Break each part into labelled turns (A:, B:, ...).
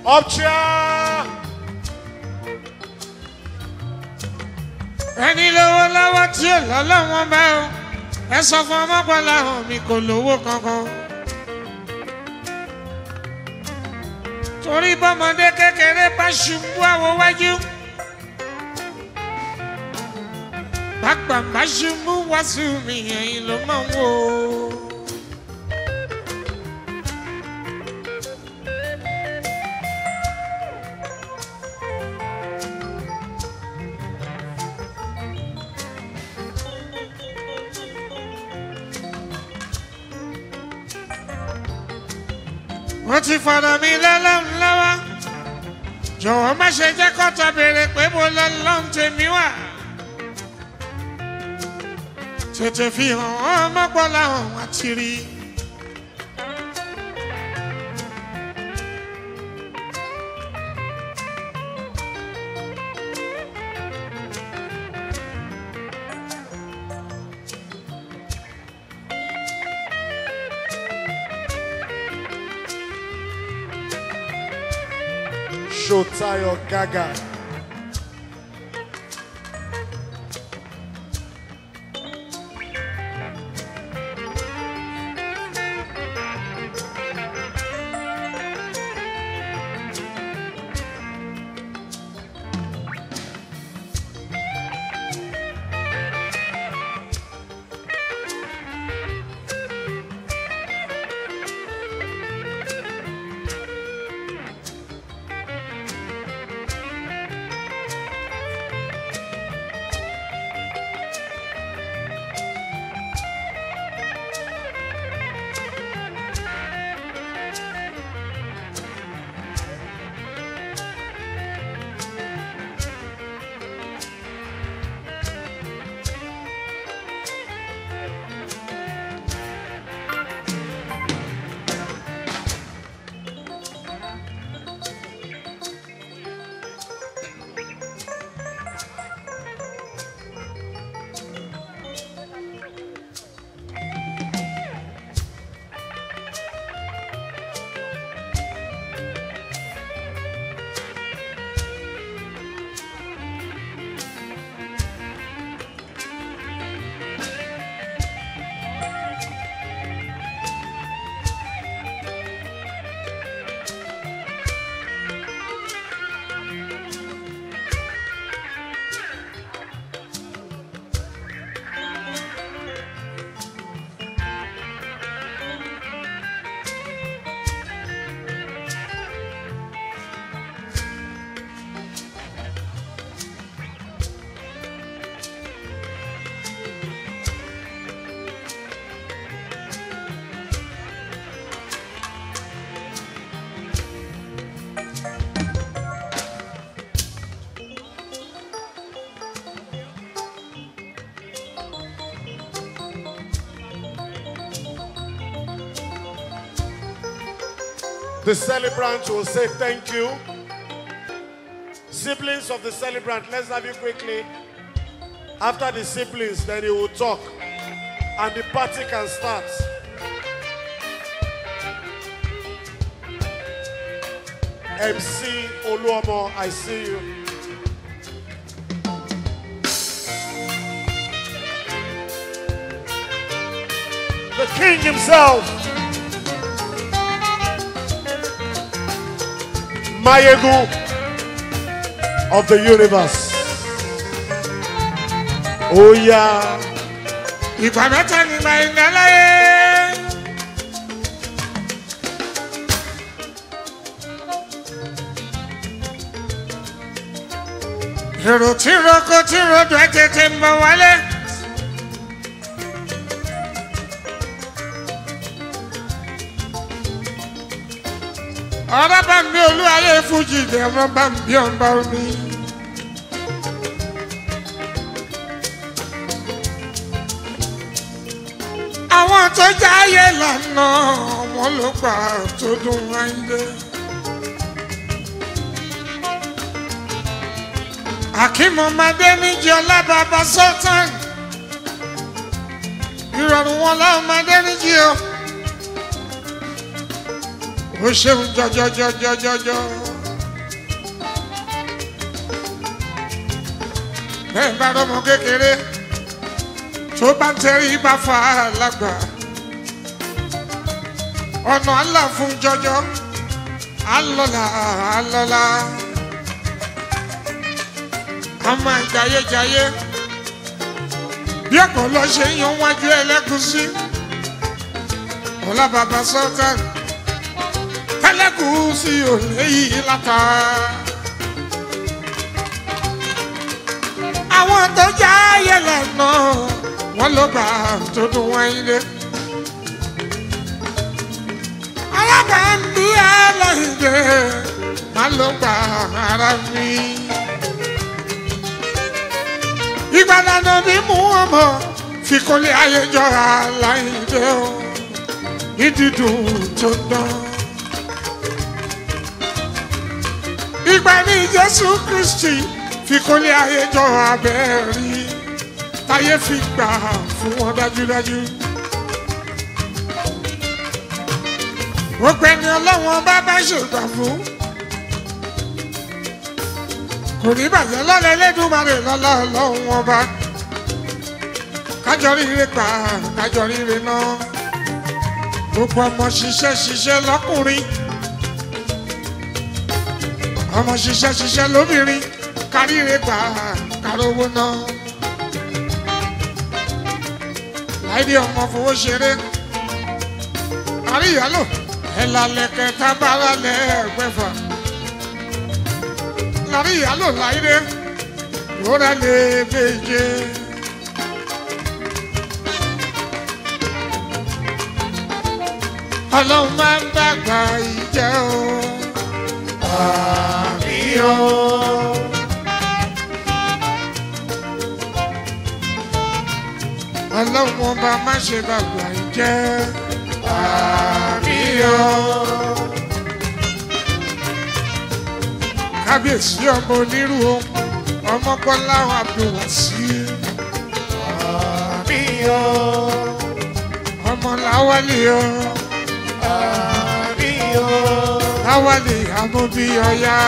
A: Up chair.
B: ẹni lówó lọ́wọ́ tí ò lọ́lọ́wọ́n bá o ẹ sọ fún ọmọkùnrin àwọn mi kò lówó kankan. torí bọ́mọdé kékeré bá ṣubú àwọ̀ wájú. bàgbà bá ṣubú wàásù mi ẹ̀yìn ló máa ń wò ó. wọ́n ti fọ̀rọ̀ mi lọ́lọ́run lọ́wọ́ jọ̀wọ́ má ṣe jẹ́ kọ́tọ̀ béèrè pé mo lọ́lọ́run tèmi wà. tètè fi hàn wọ́n mọ́gbọ́lá hàn wá ti rí.
A: Shotayo Gaga. The celebrant will say thank you. Siblings of the celebrant, let's have you quickly. After the siblings, then he will talk. And the party can start. MC Oluomo, I see you. The king himself. Mayegu of the universe. Oh yeah.
B: ìgbà mẹ́ta ni màá ń láyé. èrò tí roko tí rodò ẹ tètè ń bọ̀ wálé. ọ̀rọ̀ bá ń bí olú ayé fújì ìdẹ̀rọ̀ bá ń bí ọ̀nba omi. àwọn tó jáyé lànà wọn ló gbà tó dùn wáyé. akínmọ̀mọdé níjẹ́ ọlábàbà sultan ìrọ̀rùn wọn lọ́mọdé níjẹ́ o ó ṣeun jọjọjọjọjọjọ bẹ́ẹ̀ bá rọmọ kékeré tó bá ń tẹrí bá fa lágbà ọ̀nà àlà fún jọjọ alọ́la alọ́la ọmọ jayéjayé bí ọ̀pọ̀ lọ ṣe ń yan wájú ẹlẹ́gúsí ọ̀la bàbá sultan ẹlẹ́gúsí ò léyìí láta. àwọn tó já ayẹlẹ náà wọn ló bá tó dùn wáyé lé. alága ń bí ẹlẹ́yìndé má ló gba ara mi. ìgbàlànà bí mú ọmọ fi kọ́lé ayé jọra láyìndé o ìdídùn tó dán. ìgbà ní jésù kristi fi kọ́lé ayé jọra bẹ́ẹ̀ rí táyé fi gbà fún wọn dájúdájú. gbogbo ẹni ọlọ́wọ́n bá bá ṣègbà fún. kò ní bàjẹ́ lọ́lẹ̀ lẹ́dùnmarè lọ́lá ọlọ́run ọba. kájọ ríire gbà kájọ ríire náà. gbogbo ọmọ ṣiṣẹ́ ṣiṣẹ́ lọ́kùnrin. ọmọ ṣiṣẹ́ ṣiṣẹ́ lóbìnrin káríire gbà kárówó náà. láìdí ọmọ fowó ṣeré. àríyálò ẹ̀làlẹ̀kẹ̀ tábàlà lẹ́ẹ̀gbẹ́fà. lárí ìyálò láìdé lóra lè méje. ọlọ́run máa ń dàgbà ìjẹ́ o. àmì o. ọlọ́run ọba má ṣe dàgbà ìjẹ́ àmì o. kábíyèsí ọmọ onírú o ọmọ bọ́lá abdulwasi. àmì o. ọmọ láwálì o. àmì o. láwálì amóbí ọ̀yá.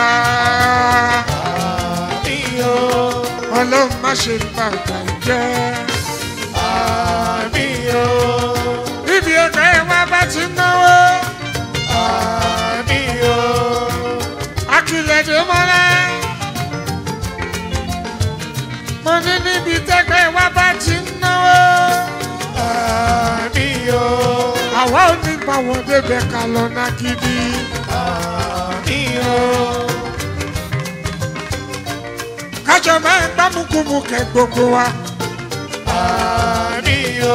B: àmì o. ọlọ́run má ṣe bàgbà jẹ́. àmì o níbi ọkọ̀ ẹ̀ wá bá ti náwó. àmì o. akílẹ̀dẹ̀ mọ́lá. mo ní níbi tẹ́kọ̀ ẹ̀ wá bá ti náwó. àmì o. àwa ò ní bá wọn débẹ̀ ká lọ ná gidi. àmì o. kájọ máa ń gbámukúmu kẹ gbogbo wa. àmì o.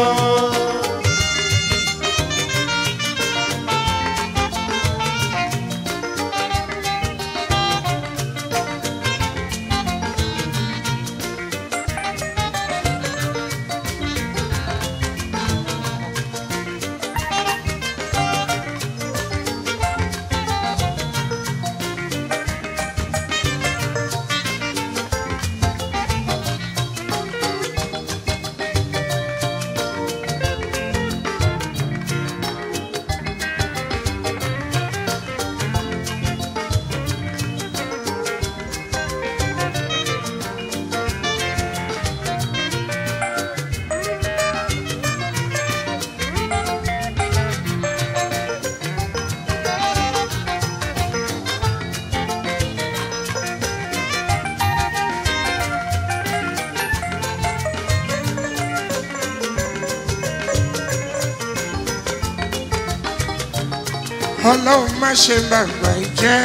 B: ọlọ́run má ṣe bàgbà jẹ́.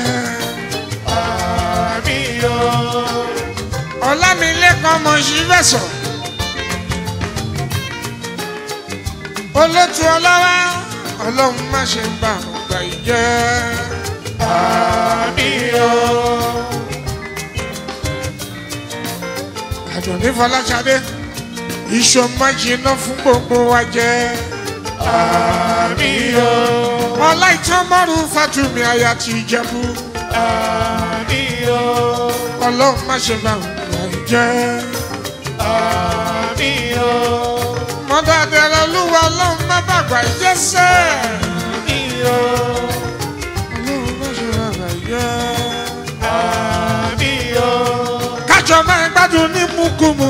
B: àmì o. ọlámilẹ́kan mọ̀ sí fẹ̀sọ̀. olótú ọlọ́wà ọlọ́run má ṣe bàgbà jẹ́. àmì o. àdùnní fọláṣadé iṣu máa jiná fún gbogbo wa jẹ́. àmì o ọlá ìtàn márùn fatumi aya ti jẹbu. ọlọ́run má ṣe bá wọn jẹ́. mọ́tàdé olúwa ọlọ́run má bàgbà jẹ́sẹ̀. ọlọ́run má ṣe bàgbà jẹ́. kájọ máa gbádùn ní mukumu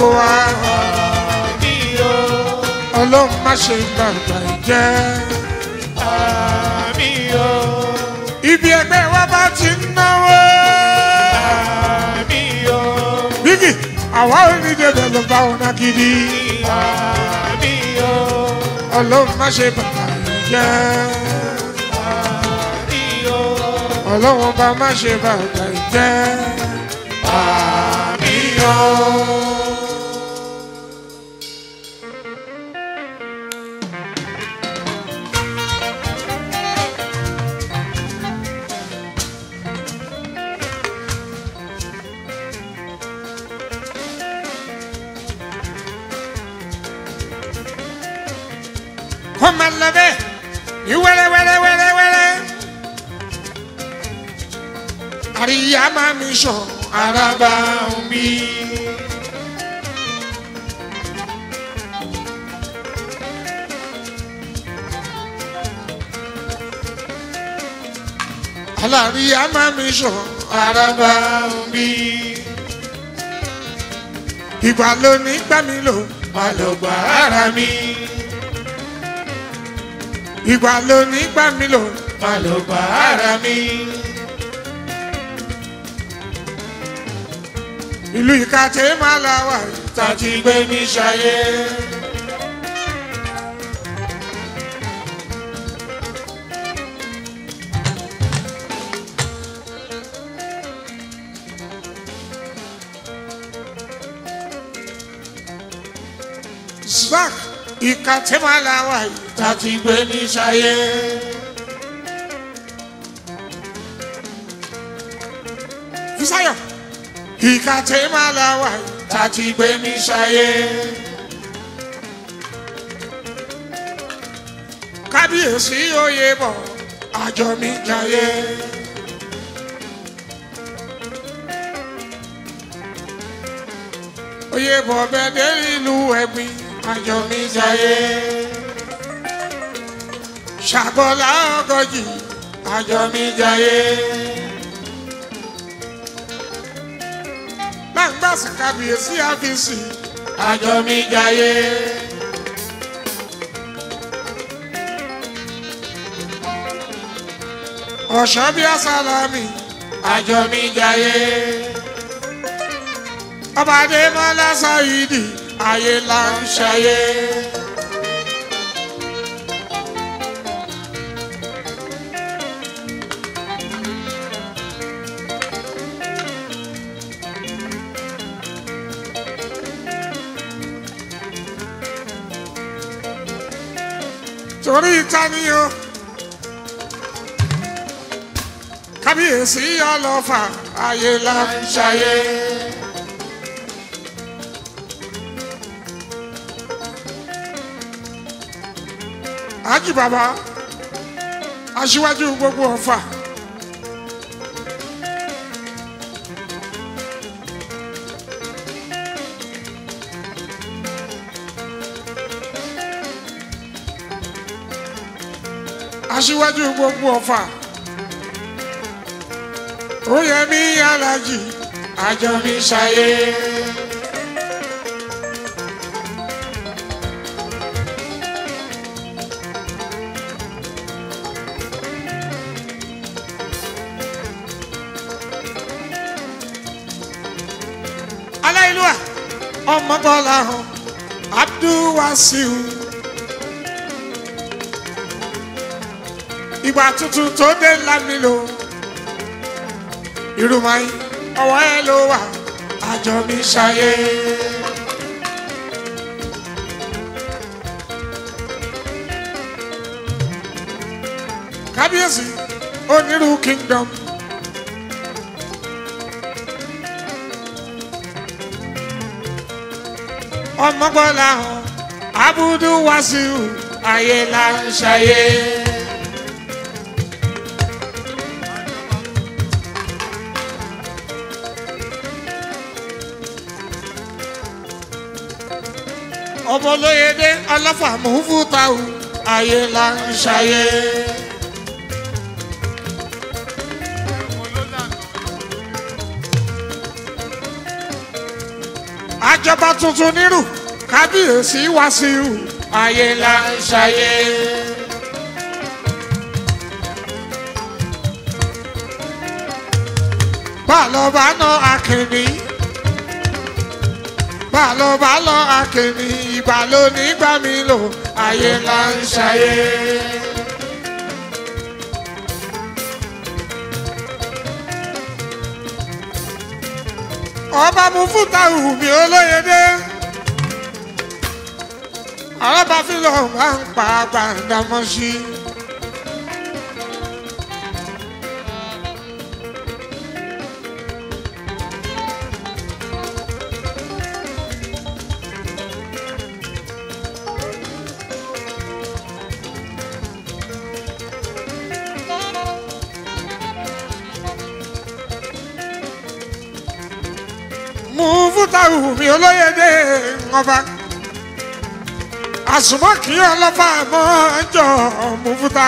B: wa
C: àmì o
B: ọlọ́run má ṣe gbàgbà ìjẹ́
C: àmì o
B: ibi ẹgbẹ́ wa bá ti ń náwó
C: àmì o
B: bíkì àwa ò ní débẹ̀ ló bá wọn náà gidi
C: àmì o
B: ọlọ́run má ṣe gbàgbà ìjẹ́
C: àmì o
B: ọlọ́run bá má ṣe gbàgbà ìjẹ́
C: àmì o.
B: kó máa lọ bẹ́ẹ̀ ní wẹ́rẹ́ wẹ́rẹ́ wẹ́rẹ́ wẹ́rẹ́ àríyá máa mi sọ
C: Araba omi.
B: àlàríyá máa mi sọ
C: Araba omi.
B: ìgbà ló ní gbà mí lò
C: Má lọ gbà ara mi.
B: ìgbà ló ní gbà mí lò
C: Má lọ gbà ara mi.
B: ìlú ìkàtẹ́ máa la wà yìí.
C: Tàjí gbé mi ṣayé.
B: Zak ìkàtẹ́ máa la wà yìí.
C: Tàjí gbé mi ṣayé.
B: Fisayo ìkàtẹ́ máa la wà yìí.
C: Tàjí gbé mi ṣayé.
B: kábíyèsí oyè bọ̀ àjọ mi jayé. oyè bọ̀ bẹ́ẹ̀ ìlú ẹ̀gbin àjọ mi jayé. ṣàgbọ́lá ọgọ́jì àjọ mi jayé. láǹgbàsí kábíyèsí àfíìsì
C: Àjọ mi jayé.
B: ọ̀ṣọ́ bíi àsálàmì
C: Àjọ mi jayé.
B: ọba adémọlá sáyidì ayé là ń ṣayé. torí ìtànìyàn kábíyèsí ọlọ́fà ayé là ń ṣayé. Ájì bàbá aṣíwájú gbogbo ọ̀fà. aṣíwájú gbogbo ọ̀fà. ó yẹ mí alájì
C: Àjọ mi ṣayé.
B: aláìlúwà ọmọ bọ́lá hàn abdulwasiu. ìgbà tuntun tó dé lámìlò irúmáyé ọwọ́ ẹ ló wà àjọ mi ṣayé. kábíyèsí onírú kingdom. ọmọgbọ́lá hàn abudu wasiu ayé la ń ṣayé. ọmọlóyèdè ọlọ́fà mùfútàù ayé la ń ṣayé. àjọba tuntun nírù kábíyèsí wàsíù
C: ayé là ń ṣayé.
B: bàlọ́bà náà akínní bàlọ́bà lọ akínní ìbàlọ́ nígbà mi lò ayé
C: là ń ṣayé.
B: ọba mu fúta wùmí olóyèdè alábàáfin lọ máa ń pa gbàǹdàmọ́sí. mú fúta wùmí olóyèdè ọba àsùnmọ́ kí ọlọ́fà mọ́ jọ mú fúta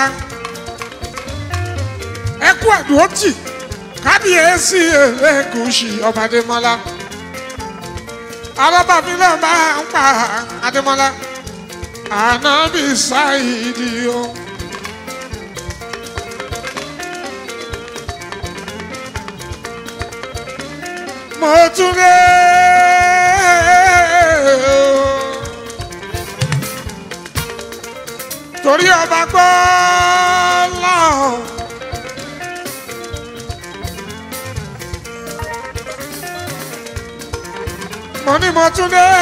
B: ẹ kú àdúrótì kábíyèsí ẹlẹ́gùsì ọba adémọ́lá alábàfin náà máa ń pa adémọ́lá ànábì sáìdì o. mo tún dé torí ọba gbọ́ lọ́hùn. mo ní mo tún dé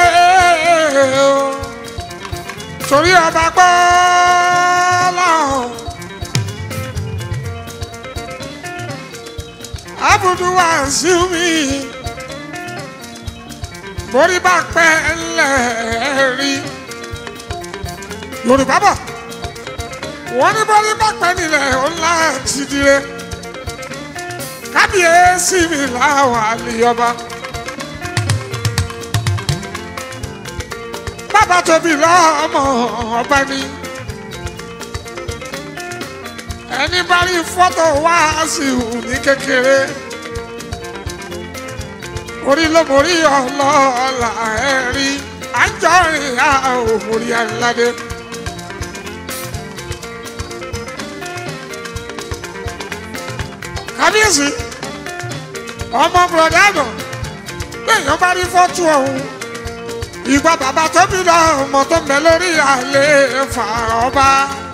B: torí ọba gbọ́ lọ́hùn. abudu wa sí mi borí bá pẹ́ ńlẹ̀ rí yorùbá bọ̀ wọ́n ní borí bá pẹ́ nílẹ̀ ńlá ti dire kábíyèsí mi láwọn àlèyọba bàbá tóbi lọ́mọ ọba ni ẹni bá rí fọ́tò wá sí ní kékeré orí ló mórí ọlọ́ọ̀la ẹ̀ rí àjọrin àòmórí aládé. kábíyèsí ọmọ bùrọ̀dá àná lèèyàn bá rí fọ́tò ọ̀hún ìgbà bàbá tó bí lọ ọmọ tó ń bẹ lórí àlè fà ọba.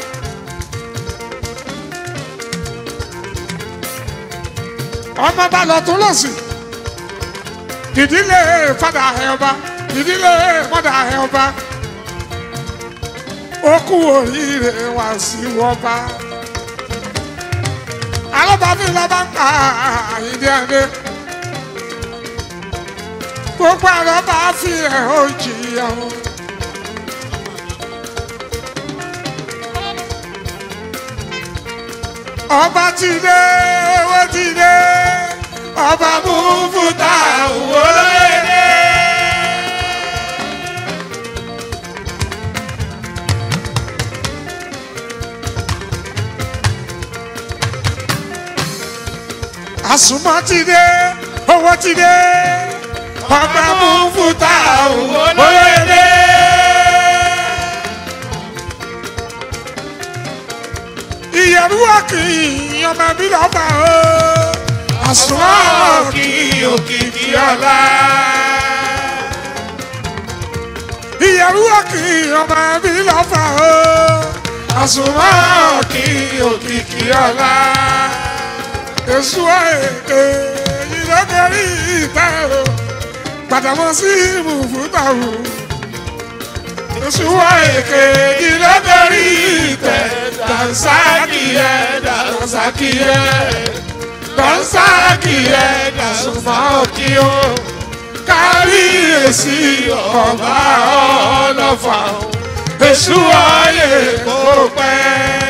B: ọmọ bá lọ tó lọ sí ìdílé fada ẹ ọba ìdílé mọdà ẹ ọba ó kú oríire wá sí ọba alábàáfin lọba ń pa àyíndé ẹdẹ gbogbo àlọba fi ẹ ó jìyà o. ọba ti dé owó ti dé ọba mú fúta òwò lóye. àsùnmọ́ ti dé owó ti dé ọba mú fúta òwò lóye. ìyẹ̀rú ọ̀kì ọmọ mi lọ́ba o àsùnmọ́ ọ̀kì òkìkí ọ̀la. ìyẹ̀rú ọ̀kì ọmọ mi lọ́ba o àsùnmọ́ ọ̀kì òkìkí ọ̀la. èso èké ìlọ́gẹ̀rí ìta o gbàdámọ́ sí ìmùfúta o. èso èké ìlọ́gẹ̀rí ìtẹ̀ dansakiye dansakiye dansakiye dansumakiyo kábíyèsí ọba ọlọ́fà èṣù ayé kò pẹ́.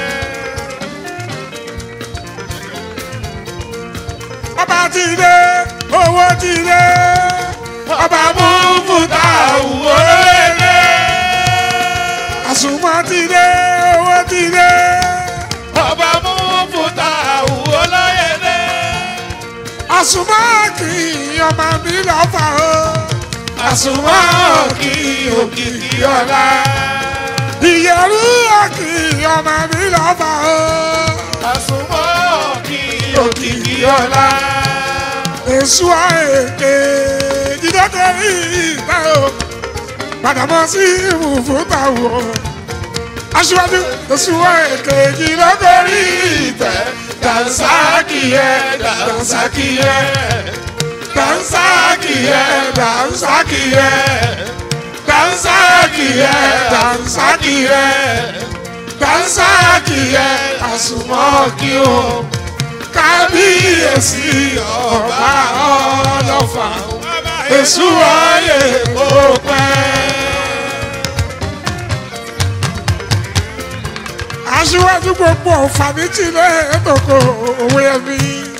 B: ọba ti dé owó ti dé ọba mú fúta wò lé àsùnmọ́ ti dé owó ti dé.
C: ọba mú fúta òwò lóye dé.
B: àsùnmọ́ kì í ọmọ mi lọ́fà o
C: àsùnwọ̀n òkì òkìkí ọ̀la.
B: ìyẹ̀rú òkì ọmọ mi lọ́ba o.
C: àsùnwọ̀n òkì òkìkí ọ̀la.
B: èso àèké dídọ́kẹ́rì ìgbà o. padà mọ́ sí ìmùfúta wò. aṣíwájú èso àèké dídọ́kẹ́rì ìgbà.
C: dànsákìyẹ dànsákìyẹ dànsákìyẹ dànsákìyẹ dànsákìyẹ dànsákìyẹ dànsákìyẹ àsùnmọ́kì o kábíyèsí ọba ọlọ́fà èṣù ayé kó pẹ́.
B: aṣíwájú gbogbo ọ̀fàmìtì lẹ́ẹ̀dọ̀kọ̀ òwe ẹ̀mí.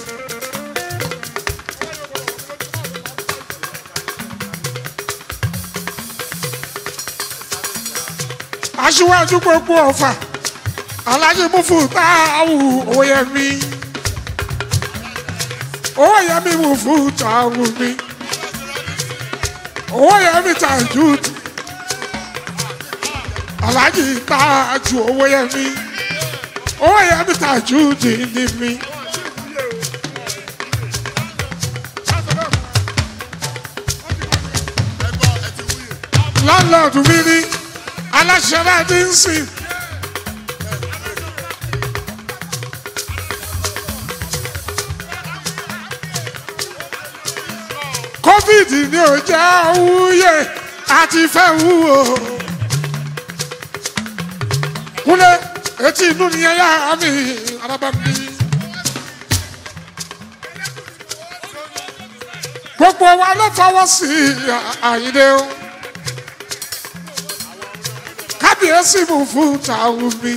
B: aṣíwájú gbogbo ọ̀fà alájí mufu táwù òwe ẹ̀mí. owó yẹmi mufu táwù mi. owó yẹmi tàjú alájí tájú owó yẹmi owó yẹmi tàjú dìní mi. lọ́lọ́dún mi ní aláṣẹ náà ti ń sìn. covid ni ò jẹ́ wúyè àti fẹ́ wúwo. kúlẹ̀ etí inú ni ẹ̀yà mi araba mi. gbogbo wa ló fọwọ́ sí àyíndé o. kábíyèsí mú fún tàwọn mi.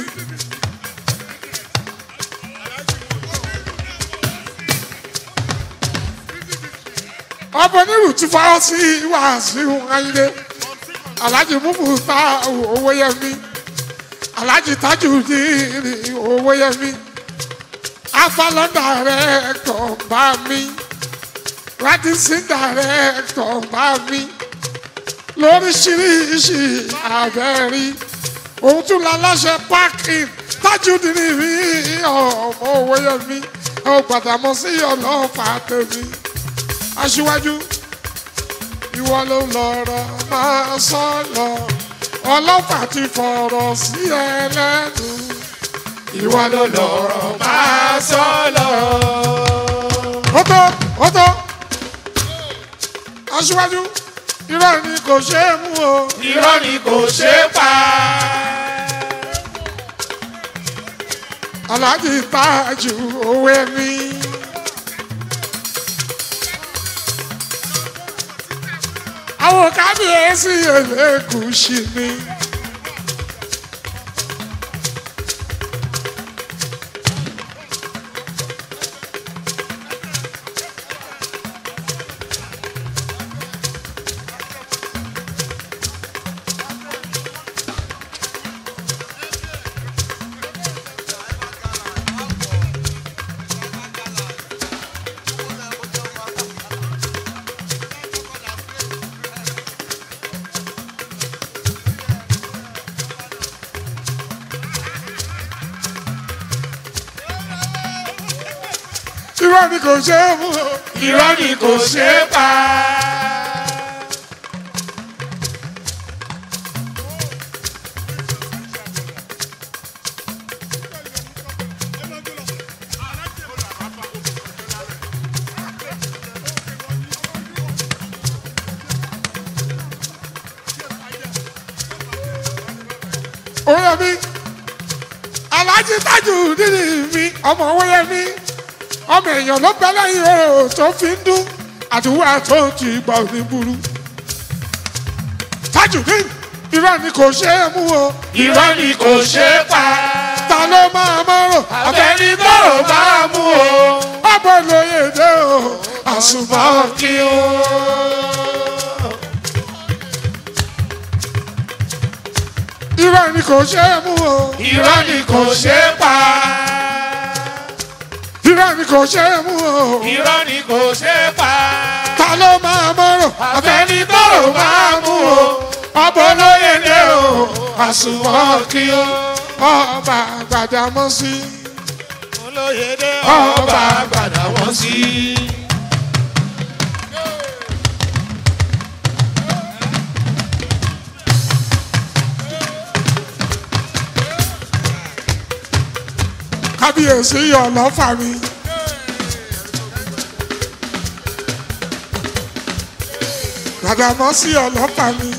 B: ọbọ nírù ti fọwọ́ sí wàásù ayíndé alhaji mufu ta owó yẹmi alhaji tajudeen owó yẹmi afalọ́dà rẹ̀ tọ̀ bá mi radisson director bá mi lóríṣiríṣi àbẹ̀rí òun tún la láṣẹ parking tajudeen mi ọmọ owó yẹmi ẹ ò gbàdámọ́ sí ọlọ́fà tèmi aṣíwájú ìwọ ló lọ́rọ̀ máa sọ lọ ọlọ́pàá ti fọ̀rọ̀ sí ẹ lẹ́nu
C: ìwọ ló lọ́rọ̀ máa sọ lọ.
B: ó tó ó tó aṣíwájú irọ́ ni kò ṣe é mú o
C: irọ́ ni kò ṣe é pa.
B: aláàjì tájú owó ẹni. àwọn kábíyèsí ẹlẹ́gùsì ni. irọ́ ni kò ṣe é mú o.
C: irọ́ ni kò ṣe é pa.
B: òun mi aláàjì tájù nínú mi ọmọ wẹ́yẹ mi ọmọ èèyàn ló bẹ lẹ́yìn o tó fi ń dún àdúrà tó ti gbà ní burú tájù ní irọ́ ni kò ṣe é mú o
C: irọ́ ni kò ṣe é pa.
B: ta ló máa mọ́rọ̀
C: abẹ́ni tọrọ bá mú o.
B: ọ̀bọ̀ lóye dé o àṣùbọ̀
C: kí o.
B: irọ́ ni kò ṣe é mú o
C: irọ́ ni kò ṣe é pa.
B: irọ́ ni kò ṣe é mú o
C: irọ́ ni kò ṣe é pa.
B: ta ló máa mọ̀rọ̀
C: àfẹ́ni tọrọ máa mú o ọbọ lóye dé o àsùnwọ̀n kí o
B: ọba Gbàdámọ́sí
A: olóyèdè
C: ọba àgbàdà wọn sí.
B: kábíyèsí ọlọ́fà mi. Gbàdámọ́sí ọlọ́fà mi.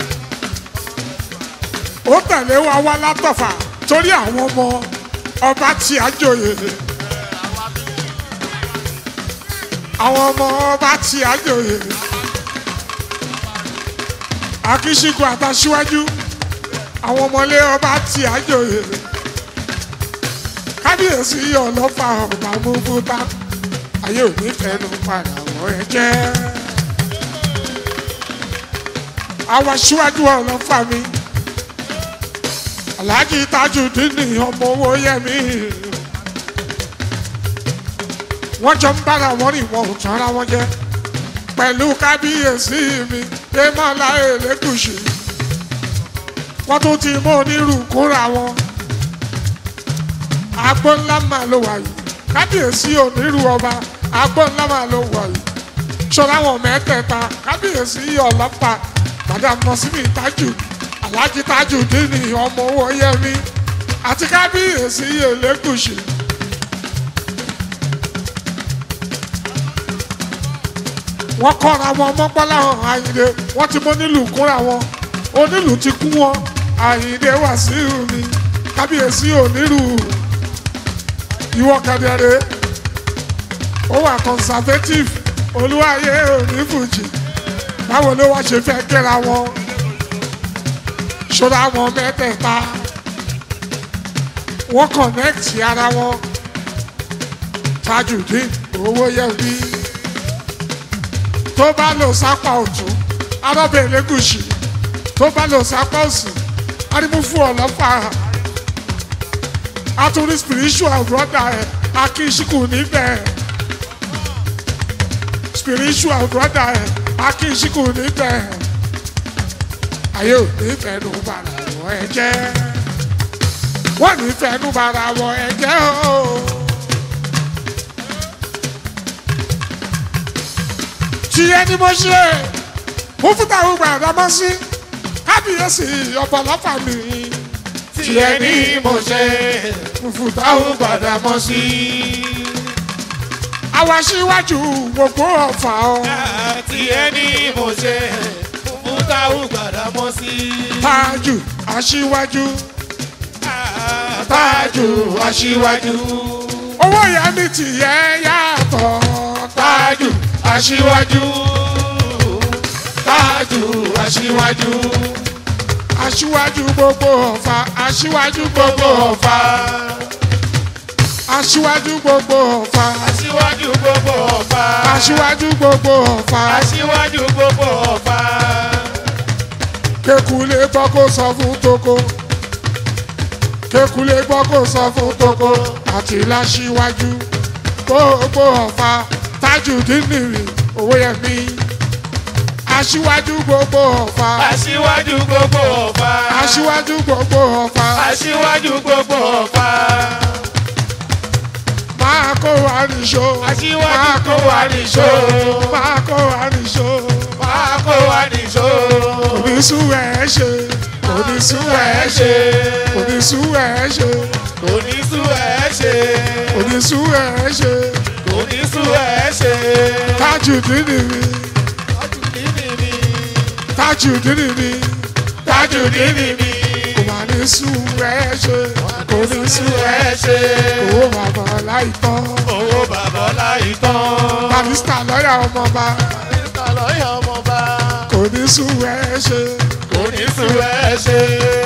B: ó tẹ̀lé wa wá látọ̀fà torí àwọn ọmọ ọba tí a jòyè. àwọn ọmọ ọba tí a jòyè. akíṣígun àtàṣíwájú àwọn ọmọlé ọba tí a jòyè kábíyèsí ọlọ́pàá ọba múbútá ayé ò ní fẹnu padà wọ ẹ jẹ́. àwa síwájú ọlọ́pàá mi alhaji tajudeen ọmọ owó yẹmi wọ́n jọ ń bára wọn rìn wọn ò tán ara wọn jẹ pẹ̀lú kábíyèsí mi dèmọ́lá elégùsì wọ́n tún ti mú onírú kúra wọn agbó ńlá máa ló wà yìí kábíyèsí onírú ọba agbó ńlá máa ló wà yìí ṣọlá wọn mẹ́tẹ̀ẹ̀ta kábíyèsí ọlọ́pàá Gbàdámọ́sí tájù alájí tájù dínì ọmọ owó yẹmi àti kábíyèsí elégùsì. wọ́n kọ́ra wọn mọ́gbọ́lá hàn àyìndé wọ́n ti mú nílùú kúnra wọn onílùú ti kú wọn àyìndé wàsíù mi kábíyèsí onírú ìwọ kẹdẹrẹ ó wà conservative olúwayé onífùjì báwo ló wá ṣe fẹ́ kẹ́ra wọn ṣọ́ra wọn mẹ́tẹ̀ẹ̀ta wọ́n connect ara wọn Tajudeen owó yẹ bí tó bá lọ sápá ọ̀tún arọ́bẹ̀ elégùsì tó bá lọ sápá òsì arímúfú ọlọ́pàá atúrí spiritual brother ẹ̀ akínsíkù níbẹ̀ spiritual brother ẹ̀ akínsíkù níbẹ̀ ayé ò ní fẹnu bara wọ ẹ jẹ́ wọ́n ní fẹnu bara wọ ẹ jẹ́ o. tiẹ̀ ni mo ṣe mo fún táwọn Gbàdámọ́sí kábíyèsí ọ̀pọ̀lọpọ̀ mi
C: tiẹ̀ ní mo ṣe
B: mo fún táwọn
C: táwọn Gbàdámọ́sí.
B: àwa síwájú gbogbo ọ̀fà ọ́
C: tiẹ̀ ní mo ṣe fún táwọn Gbàdámọ́sí.
B: tájù aṣíwájú
C: tájù aṣíwájú.
B: owó ìyá mi tìyẹ́ yàtọ̀
C: tájù aṣíwájú. tájù aṣíwájú.
B: aṣíwájú gbogbo ọ̀fà aṣíwájú gbogbo
C: gbogbo ọ̀fà.
B: aṣíwájú gbogbo ọ̀fà
C: aṣíwájú gbogbo ọ̀fà.
B: aṣíwájú gbogbo ọ̀fà
C: aṣíwájú gbogbo ọ̀fà.
B: kékulé gbọ́ kó sọ fún toko kékulé gbọ́ kó sọ fún toko àti láṣíwájú gbogbo ọ̀fà Tajudeen nìrì owó yẹn mi aṣíwájú gbogbo ọ̀fà
C: aṣíwájú gbogbo ọ̀fà.
B: aṣíwájú gbogbo ọ̀fà
C: aṣíwájú gbogbo ọ̀fà.
B: máa kó wa nìṣó
C: Aṣíwájú
B: máa kó wa nìṣó
C: nìṣó.
B: máa kó wa nìṣó
C: máa kó wa nìṣó.
B: onísùwẹ̀ ṣe onísùwẹ̀ ṣe onísùwẹ̀ ṣe
C: onísù ẹ̀ ṣe.
B: onísùwẹ̀ ṣe
C: onísù ẹ̀ ṣe.
B: Tajudeen nìrì Tajudeen nìrì
C: Tajudeen mi.
B: kò má ní sùwẹ̀ ṣe kò ní
C: onísù
B: sùwẹ̀
C: ẹ̀ ṣe.
B: owó bàbá láìpọ́
C: owó bàbá láì tán.
B: barista lọ́yà ọmọọba
C: Mr. lọ́yà ọmọba.
B: kò ní sùwẹ̀ ṣe
C: onísù ẹ̀ ṣe.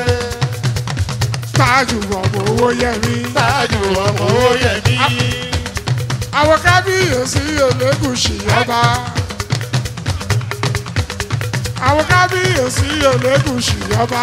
B: Tájù ọmọ owó yẹmi.
C: Tájù ọmọ Oyèmí.
B: àwọn kábíyèsí Elégùṣì ọba àwọn kábíyèsí Elégùṣì ọba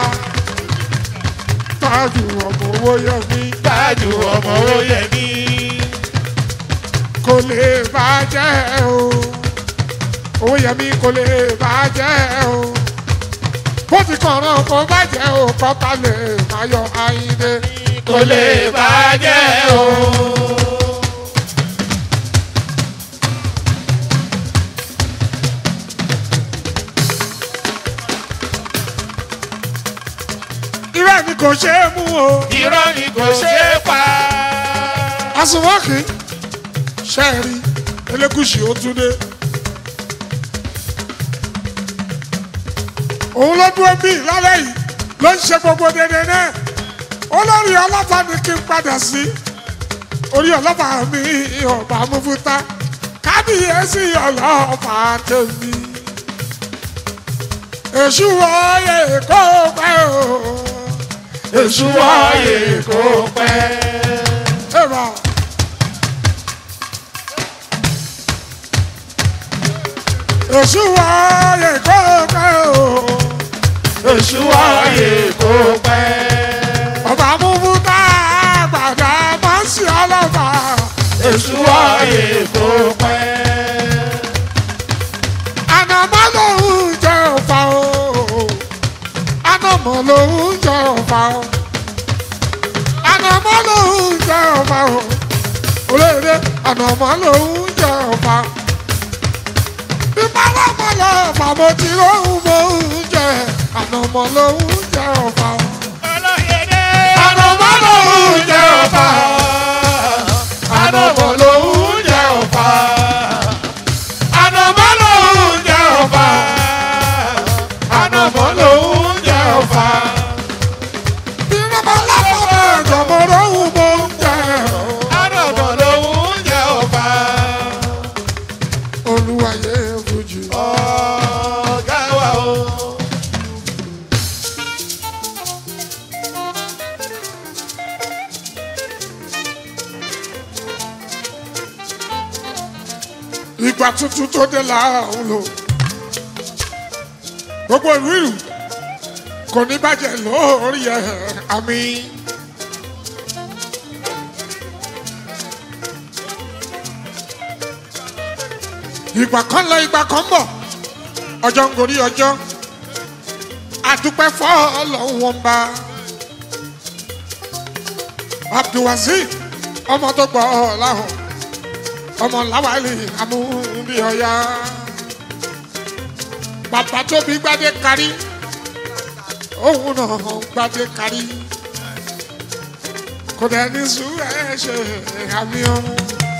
B: Tájù ọmọ owó yẹmi
C: Tájù ọmọ Oyèmí.
B: kò lè bàjẹ́ o owó yẹmi kò lè bàjẹ́ o bó ti kọ̀ọ̀ràn kò bàjẹ́ o kọ́ta lè máa yọ àyíndé
C: kò lè bàjẹ́ o.
B: irọ́ ni kò ṣe é mú o
C: irọ́ ni kò ṣe é pa.
B: àsùnwọ̀kì ṣẹ́ẹ̀rí elégùsì ó tún dé. òun ló dúró bí lálẹ́ yìí ló ń ṣe gbogbo dédé náà olórí ọlọ́pàá ni kí n padà sí orí ọlọ́pàá mi ọba mufuta kábíyèsí ọlọ́pàá tèmi èṣù wọ́ọ̀yẹ̀ kó pẹ́ o
C: èṣù wáyé kò pẹ́.
B: Eva. Èṣù wáyé kó pẹ́ o.
C: èṣù wáyé kò pẹ́.
B: Ọba múmú tá a gbàgbà máa ń ṣe ọlọ́pàá.
C: èṣù wáyé kò pẹ́.
B: Ànàmọ́ lòun jẹ́ ọ̀fà o. Ànàmọ́ lòun jẹ́ ọ̀fà o. Ànàmọ́ lòun jẹ́ ọ̀fà o. Olóòrè ànàmọ́ lòun jẹ́ ọ̀fà. Ìpàlámọ́ lọ́ọ̀fà mo ti lóhùn mò ń jẹ. Ànàmọ́ lòun jẹ́ ọ̀fà o.
C: ànàmọ́ lòún jẹ́ ọ̀fà. ànàmọ́ lòún jẹ́ ọ̀fà. ànàmọ́ lòún jẹ́ ọ̀fà. ànàmọ́ lòún jẹ́ ọ̀fà.
B: Ìrọ̀mọ́ lápapọ̀ ẹ̀jọ̀ mo lóhùn mò ń jẹ.
C: ànàmọ́ lòún jẹ́ ọ̀fà.
B: Olúwayé Fújì.
C: ọ̀gá wa o.
B: ìgbà tuntun tó dé láàrún lò gbogbo ìlú ìlú kò ní bàjẹ́ lórí ẹ̀ àmì. ìgbà kan lọ ìgbà kan bọ̀ ọjọ́ ń gorí ọjọ́ àdúpẹ́ fọ́ ọlọ́run wọn bá abdulwazeez ọmọ tó gbọ́ ọ láhùn ọmọ làwálì amúbíọyá bàbá tó bí gbadé kárí òun náà gbadé kárí kò dẹ̀ ní sùúrù ẹ̀ ṣe àmì ọ̀hún.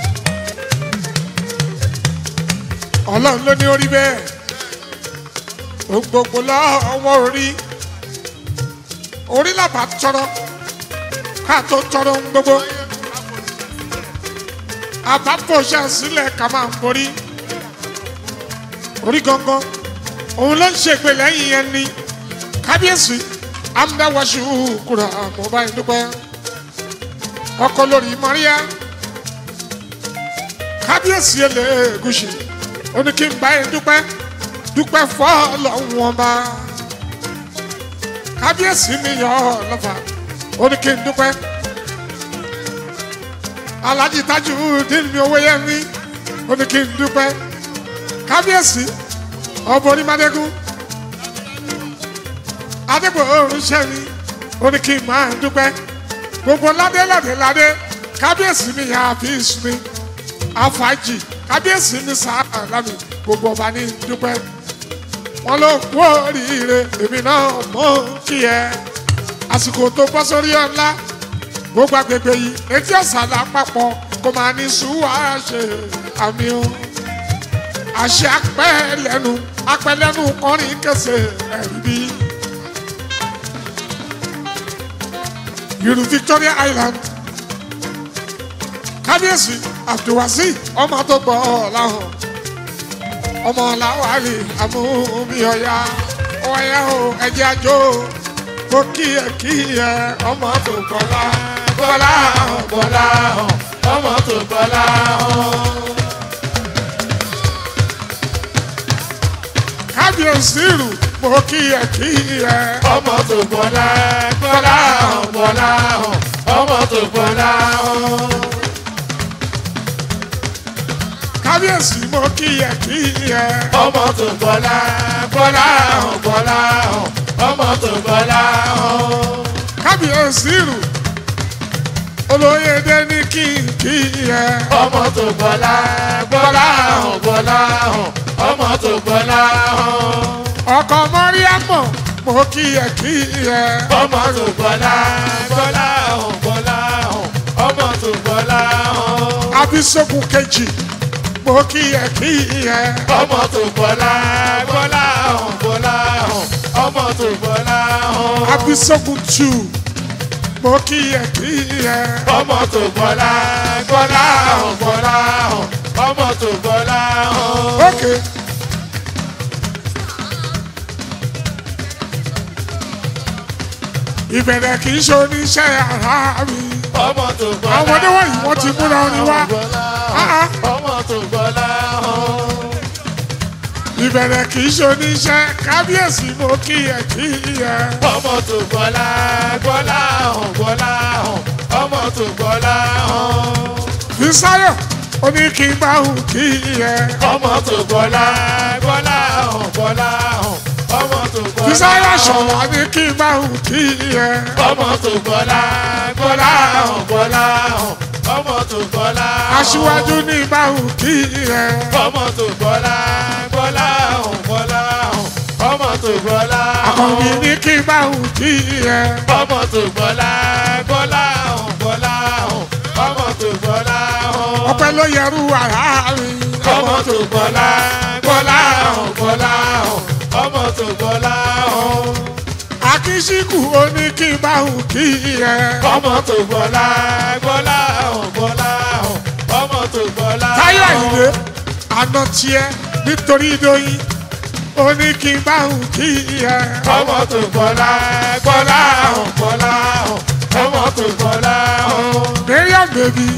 B: ọlọ́run ló ní orí bẹ́ẹ̀ òun gbogbo lọ́wọ́ orí orí làbà tọrọ ká tó tọrọ ń gbogbo àbápòṣà sílẹ̀ ká máa ń borí orí gangan òun ló ń ṣègbè lẹ́yìn yẹn ní kábíyèsí amúdáwáṣu kúrò àmọ́bá ìdúpẹ́ ọkọ lórí mọ́ríyá kábíyèsí elégùsì ó ní kí n bá yẹn dúpẹ́ dúpẹ́ fọ́ lọ́hùn ọba kábíyèsí mi yọ ọ́ lọ́fà ó ní kí n dúpẹ́ alhaji tájú dín owó yẹn mi ó ní kí n dúpẹ́ kábíyèsí ọba onímọ̀dégún adégbò oríṣẹ́ mi ó ní kí n máa dúpẹ́ gbogbo ládé ládé ládé kábíyèsí mi yà á fi sùn mi àfàjì kábíyèsí mi sàárà lámì gbogbo ọba ní dúpẹ́ wọn ló kú oríire èmi náà mọ̀ kí ẹ àsìkò tó bọ́ sórí ọ̀la gbogbo agbègbè yìí etí ọ̀sán lápapọ̀ kò máa ní sùúrù ṣe àmì o àṣẹ apẹ́lẹ́nu apẹ́lẹ́nu kọrin kẹsẹ̀ ẹ̀rí bí. Yorù Victoria Island kábíyèsí abdulwasi ọmọ tó gbọ́ ọ̀làhàn ọmọ làwálì amúbíọ̀yà ọ̀yà o ẹ̀jẹ̀ àjò mo kí ẹ kí ẹ ọmọ tó gbọ́lá
C: bọ́lá hàn bọ́lá hàn ọmọ tó bọ́lá hàn.
B: kábíyèsí rù mo kí ẹ kí ẹ
C: ọmọ tó bọ́lá bọ́lá hàn bọ́lá hàn ọmọ tó bọ́lá hàn.
B: kábíyèsí mo kíyẹ kíyẹ.
C: ọmọ tó gbọ́lá gbọ́lá hàn gbọ́lá hàn ọmọ tó gbọ́lá hàn.
B: kábíyèsí rù olóyèdè ní kíkíyẹ.
C: ọmọ tó gbọ́lá gbọ́lá hàn gbọ́lá hàn ọmọ tó gbọ́lá hàn.
B: ọkọ mọ́ríàmọ̀ mo kíyẹ kíyẹ.
C: ọmọ tó gbọ́lá gbọ́lá hàn gbọ́lá hàn ọmọ tó gbọ́lá hàn.
B: abisogun kejì mo kíyẹ kíyẹ.
C: ọmọ tó gbọ́lá gbọ́lá hàn gbọ́lá hàn ọmọ tó gbọ́lá hàn.
B: abisogun tù mo kíyẹ kíyẹ.
C: ọmọ tó gbọ́lá gbọ́lá hàn gbọ́lá hàn ọmọ tó gbọ́lá hàn.
B: ókè. ìbẹ̀rẹ̀ kì í ṣe oníṣẹ́ ara mi.
C: ọmọ tó gbọ́lá
B: Àwọn ọmọdé wọ̀nyí wọ́n ti múra orin wá. Ah, ah.
C: ọmọ tó gbọ́lá hàn.
B: ìbẹ̀rẹ̀ kì í ṣe oníṣẹ́ kábíyèsí mo kíyẹ kíyẹ.
C: ọmọ tó gbọ́lá gbọ́lá hàn gbọ́lá hàn ọmọ tó gbọ́lá hàn.
B: fisáyọ̀ ó ní kí n bá hùn kíyẹ.
C: ọmọ tó gbọ́lá gbọ́lá hàn gbọ́lá hàn ọmọ tó gbọ́lá
B: fisáyọ̀ ṣọ̀wá ní kí n bá hùn kíyẹ.
C: ọmọ tó gbọ́lá gbọ́lá hàn gbọ́lá hàn ọmọ tó gbọ́lá hàn.
B: aṣíwájú ní bá hùn kíyẹ.
C: ọmọ tó gbọ́lá gbọ́lá hàn gbọ́lá hàn ọmọ tó gbọ́lá hàn.
B: àkànbí ní kí n bá hùn kíyẹ.
C: ọmọ tó gbọ́lá gbọ́lá hàn gbọ́lá hàn ọmọ tó gbọ́lá hàn.
B: ọpẹ́ ló yẹrù àrà mi.
C: ọmọ tó gbọ́lá gbọ́lá hàn gbọ́lá hàn ọmọ tó gbọ́lá hàn.
B: akínsíkù ó ní kí n bá hùn kíyẹ.
C: ọmọ tó gbọ́lá gbọ́lá hàn gbọ́lá hàn ọmọ tó gbọ́lá hàn.
B: táyọ̀ ìdè àná tiẹ̀ nítorí ìdóyin ó ní kí n bá hùn kíyẹ.
C: ọmọ tó gbọ́lá gbọ́lá hàn gbọ́lá hàn ọmọ tó gbọ́lá hàn.
B: mariam bèbí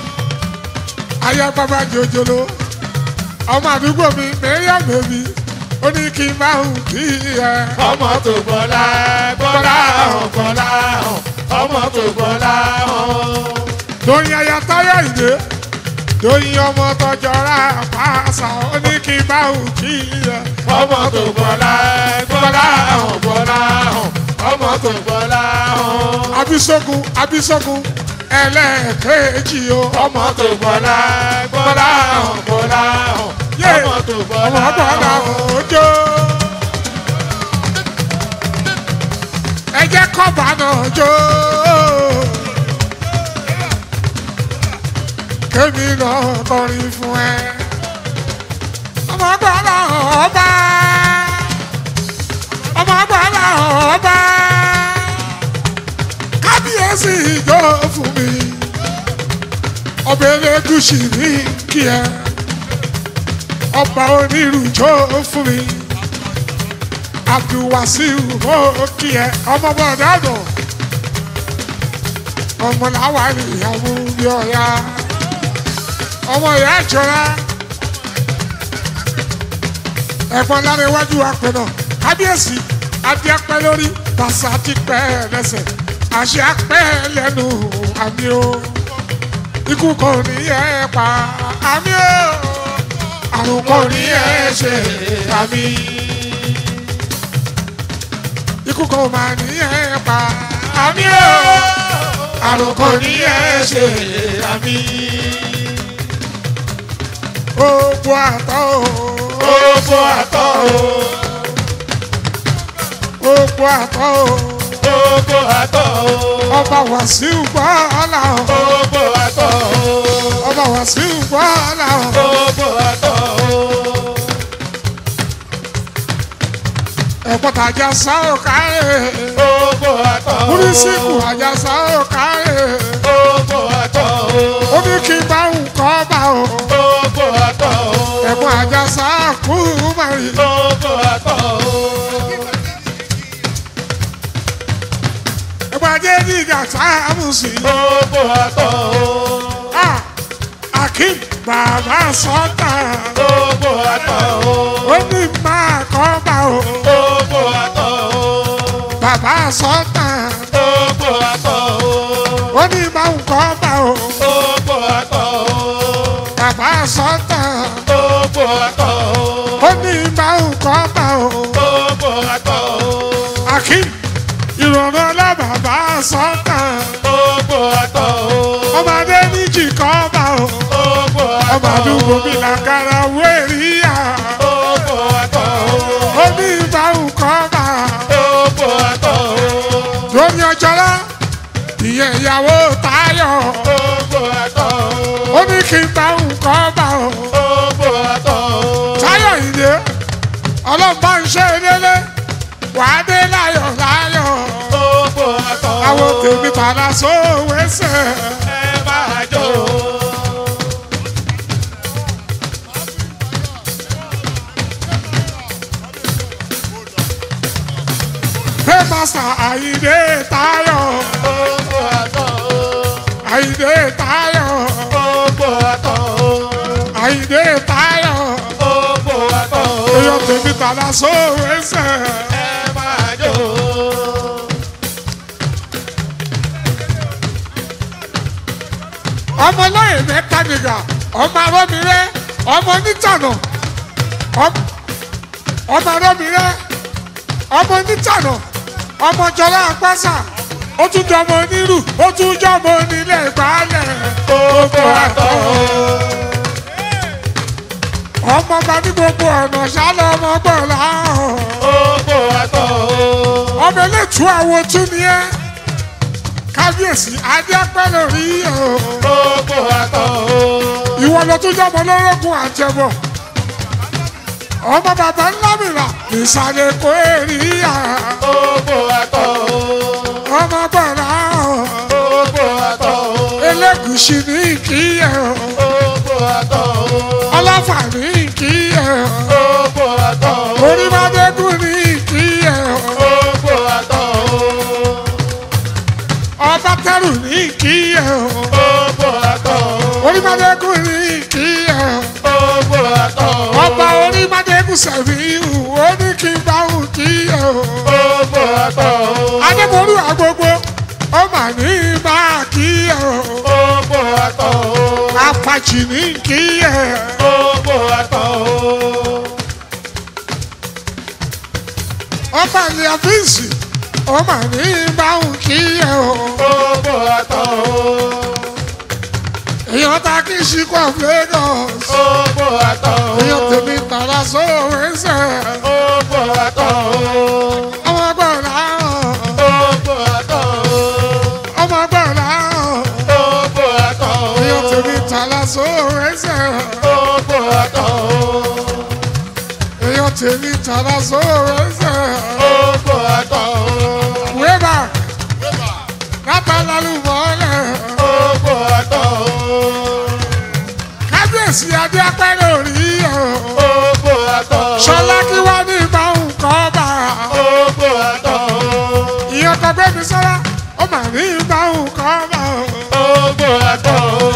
B: aya bàbá jòjòló ọmọ àdúgbò mi mariam bèbí ó ní kí n bá hùn kíyẹ.
C: ọmọ tó gbọ́lá gbọ́lá hàn gbọ́lá hàn ọmọ tó gbọ́lá hàn.
B: lóyin aya táyọ̀ ìdè lóyin ọmọ tọjọra pàṣà ó ní kí n bá hùn kíyẹ.
C: ọmọ tó gbọ́lá gbọ́lá hàn gbọ́lá hàn ọmọ tó gbọ́lá hàn.
B: abisogun abisogun ẹlẹ́ẹ̀kejì o.
C: ọmọ tó gbọ́lá gbọ́lá hàn gbọ́lá hàn
B: Yé!
C: ọmọ tó gbọ́lá
B: ọmọ gbọ́dọ̀
C: hàn.
B: òjò. ẹ jẹ́ kọ́ba náà jó. kémi náà kọrin fún ẹ. ọmọ gbọ́dọ̀ ọba. ọmọ gbọ́dọ̀ ọba. kábíyèsí ìjọ fún mi. ọbẹ̀ elégùsì ní kí ẹ ọba onírúurú fún mi abdulwasiu mo kí ẹ ọmọ bọ̀dá dùn ọmọ làwa ni ìyàwó bí ọ̀ya ọmọ ìyá ìjọra ẹ̀gbọ́n lára iwájú apẹ̀nà kábíyèsí adé apẹ́ lórí bàṣà ti pẹ́ lẹ́sẹ̀ àṣẹ apẹ́ lẹ́nu àmì o ikú kò ní ẹ pa àmì o àrùn kò ní ẹ ṣe àmì ikú kò má ní ẹ pa àmì o àrùn kò ní ẹ ṣe àmì ogbó àtọ o
C: Ogbó àtọ́ o,
B: ogbó àtọ o
C: ogbó àtọ́ o,
B: ọba wàsíù gbọ́ọ́lá o
C: ogbó àtọ́ o,
B: ọba wàsíù gbọ́ọ́lá o
C: ogbó àtọ́ o.
B: ẹ̀pọ̀ tàjà sá ò kárẹ̀
C: Ogbó àtọ́ o,
B: múrísìkù àjàsá ò kárẹ̀
C: ogbó àtọ́ o,
B: ó ní kí n bá nǹkan bá o
C: ogbó àtọ́ o,
B: ẹ̀pọ̀ àjàsá kú mari
C: ogbó àtọ́ o.
B: ẹ̀pọ̀ ajé nígbà sáàmùsì
C: Ogbó àtọ́ o,
B: akim bàbá sọ́tà
C: ogbó àtọ́ o,
B: ó ní máa kọ́ bá o
C: ogbó àtọ́ o,
B: bàbá sọ́tà
C: ogbó àtọ́ o,
B: ó ní máa ń kọ́ bá o
C: ogbó àtọ́ o,
B: bàbá sọ́tà
C: àtọ̀ o.
B: ó ní ìbáhùn kọ́ bá o.
C: gbogbo àtọ̀ o.
B: akim ìrọ̀rùn ọlọ́bàbà sọ́tàn
C: gbogbo àtọ̀ o.
B: ọmọdé níjì kọ́ bá o.
C: gbogbo
B: ọmọ
C: àtọ̀
B: àdúgbò
C: o.
B: mi làkàrà wéríyà
C: gbogbo àtọ̀ o.
B: ó ní ìbáhùn kọ́ bá
C: gbogbo àtọ̀ o.
B: lórí ọjọ́lá ìyẹn ìyàwó táyọ̀
C: gbogbo àtọ̀ o.
B: ó ní kí n báhùn kọ́ bá o.
C: gbogbo àtọ̀ o.
B: táyọ̀ ìdè ọlọ́mọ ń ṣe délé wàá dé láyọ̀ láyọ̀
C: gbogbo àtọ̀ o.
B: àwọn tèmi padà sówésẹ̀.
C: ẹ máa jó o.
B: pépàsà àyídé táyọ̀
C: gbogbo àtọ̀ o.
B: àyídé táyọ̀
C: gbogbo àtọ̀ o.
B: àyídé táyọ̀
C: gbogbo àtọ̀ o.
B: èèyàn tèmi padà sówésẹ̀.
C: ẹ máa jó o.
B: ọmọ lóye mẹ́ta nìgà ọmọ arọ́mìrẹ́ ọmọ onítànà ọm- ọmọ arọ́mìrẹ́ ọmọ onítànà ọmọ jọlá àpáṣà ó tún jọ ọmọ onírù ó tún jọ ọmọ onílẹ̀ ìgbàlẹ̀
C: gbogbo àtọ̀ o.
B: ọmọ ọba ní gbogbo ọ̀nà ṣálọ ọmọ gbọ̀lá
C: gbogbo àtọ̀ o.
B: ọmọ elétú àwo tún ni ẹ kábíyèsí adé apẹ́ lórí o.
C: gbogbo àtọ̀ o.
B: ìwọ ló tún jọmọ lórogún àjẹbọ ọmọ bàbá ńlá mìíràn ìsàlẹ̀ kò èrìyà
C: gbogbo àtọ̀ o.
B: ọmọ bọ̀rọ̀
C: gbogbo àtọ̀ o.
B: elégùsì ní ìkíyẹ
C: gbogbo àtọ̀ o.
B: ọlọ́fà ní ìkíyẹ
C: gbogbo àtọ̀ o.
B: orímọdégún ní ìkíyẹ
C: gbogbo àtọ̀ o.
B: ọba tẹrù ní ìkíyẹ
C: gbogbo àtọ̀ o.
B: orímọdégún ní ìkíyẹ
C: gbogbo àtọ̀ o.
B: ọba orímọdégún sẹ̀fíhù ó ní kí n bá òun kíyẹ
C: gbogbo àtọ̀ o.
B: adébólú àgbogbo ó mà ní máa kíyẹ
C: gbogbo àtọ̀ o.
B: apàjì ní kíyẹ
C: gbogbo àtọ̀ o.
B: ọba ní àfíìsì ó mà ní máa ń kíyẹ
C: gbogbo àtọ̀ o.
B: èèyàn ta kí ṣíkọ̀ Lagos
C: gbogbo àtọ̀ o.
B: èèyàn tèmi tààrà sóòwò ẹsẹ̀
C: gbogbo àtọ̀ o.
B: ọmọ gbọ̀nà
C: gbogbo àtọ̀ o.
B: ọmọ gbọ̀nà
C: gbogbo àtọ̀ o.
B: èèyàn tèmi tààrà sóòwò ẹsẹ̀
C: gbogbo àtọ̀ o.
B: èèyàn tèmi tààrà sóòwò ẹsẹ̀
C: gbogbo àtọ̀ o.
B: wíwá látàlálù mọ́lẹ̀
C: gbogbo àtọ̀ o.
B: kábíyèsí adé apẹ́rẹ́ òrí
C: gbogbo àtọ̀ o.
B: ṣọlá kí wá ní ìbáhùn kọ́ bá
C: gbogbo àtọ̀ o.
B: ìyẹn tó gbé mi sọ́lá ó mà ní ìbáhùn kọ́ bá
C: gbogbo àtọ̀ o.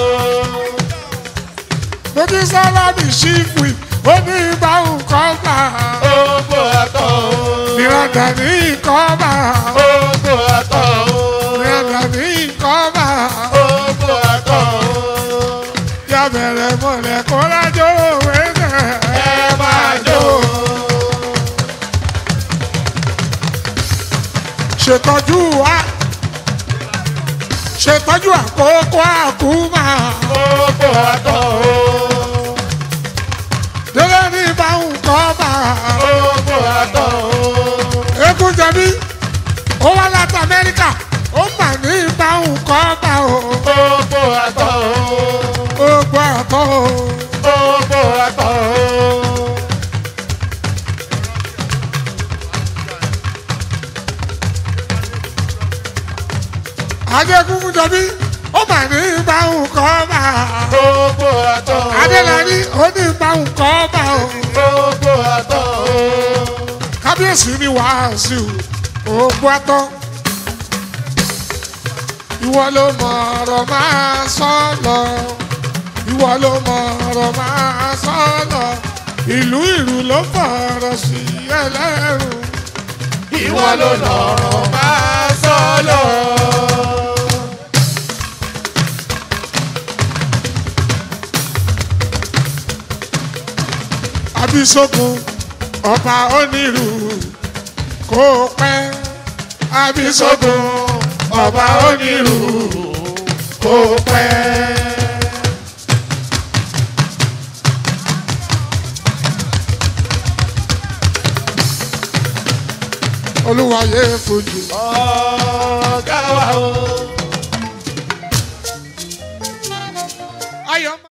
B: lójú sọ́lá mi ṣífù ó ní ìbáhùn kọ́ bá
C: gbogbo àtọ̀ o.
B: ìrọ̀dà ní ìkọ́ bá
C: gbogbo àtọ̀ o.
B: ìrọ̀dà ní ìkọ́ bá
C: gbogbo àtọ̀ o.
B: yà bẹ̀rẹ̀ mọ̀lẹ́ kó lájọ́ òwe náà
C: ẹ máa jó o.
B: ṣètọ́jú wa ṣètọ́jú àkókò àkúmà
C: gbogbo àtọ̀ o.
B: délé ní ìbáhùn kọ́ bá
C: gbogbo àtọ̀ o.
B: eégún jẹbi ó wá láti Amẹ́ríkà ó mà ní ìbáhùn kọ́ bá o
C: gbogbo àtọ̀ o.
B: gbogbo àtọ́ o.
C: gbogbo àtọ̀ o.
B: adékun jẹbi ó mà ní ìbáhùn kọ́ bá
C: gbogbo àtọ̀ o.
B: adélẹ́rí ó ní ìbáhùn kọ́ bá o
C: gbogbo àtọ̀ o.
B: kábíyèsí ni wàásù gbogbo àtọ́ ìwọ ló mọ ọ̀rọ̀ máa sọ lọ ìwọ ló mọ ọ̀rọ̀ máa sọ lọ ìlú ìlú ló fọ̀rọ̀ sí ẹlẹ́rù
C: ìwọ ló lọ́rọ̀ máa sọ lọ.
B: abisogun ọba onírú kó pẹ́ abisogun ọba onírú kó pẹ́. olúwayé fojú.
C: ọ̀gá wa o.
B: ayọ̀.